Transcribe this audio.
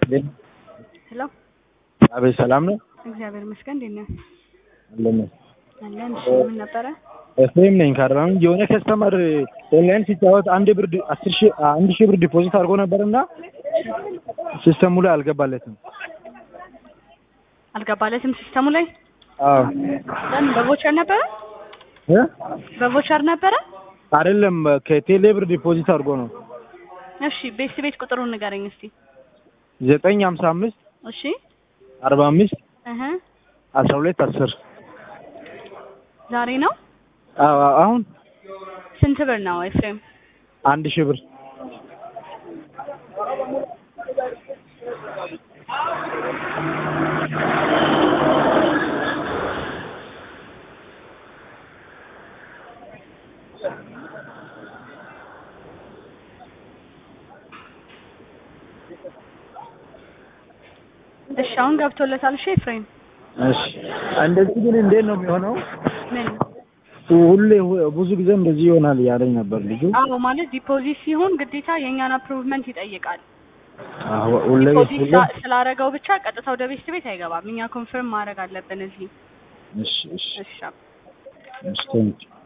ሄሎ አቤት ሰላም ነው እግዚአብሔር ይመስገን። እንዴት ነህ? አለን አለን። እሺ ምን ነበረ? ኤፍሬም ነኝ ከአርባ ምንጭ የሆነ ከስተመር ኦንላይን ሲጫወት አንድ ብር ዲ- አስር ሺህ አንድ ሺህ ብር ዲፖዚት አድርጎ ነበርና ሲስተሙ ላይ አልገባለትም። አልገባለትም ሲስተሙ ላይ አዎ ለምን? በቮቸር ነበረ እ በቮቸር ነበረ። አይደለም ከቴሌ ብር ዲፖዚት አድርጎ ነው እሺ ቤት ቤት ቁጥሩን ንገረኝ እስቲ። ዘጠኝ ሀምሳ አምስት እሺ አርባ አምስት እህ አስራ ሁለት አስር ዛሬ ነው። አዎ አሁን ስንት ብር ነው ኤፍሬም? አንድ ሺህ ብር እሺ አሁን ገብቶለታል። እሺ ኤፍሬም እሺ እንደዚህ ግን እንዴት ነው የሚሆነው? ምን? ሁሌ ብዙ ጊዜ እንደዚህ ይሆናል እያለኝ ነበር ልጁ። አዎ ማለት ዲፖዚት ሲሆን ግዴታ የእኛን አፕሩቭመንት ይጠይቃል። አዎ ሁሌ ዲፖዚት ሁሌ ስላ- ስላረገው ብቻ ቀጥታ ወደ ቤት ቤት አይገባም። እኛ ኮንፈርም ማድረግ አለብን እዚህ። እሺ እሺ እሺ እሺ ቴንኪው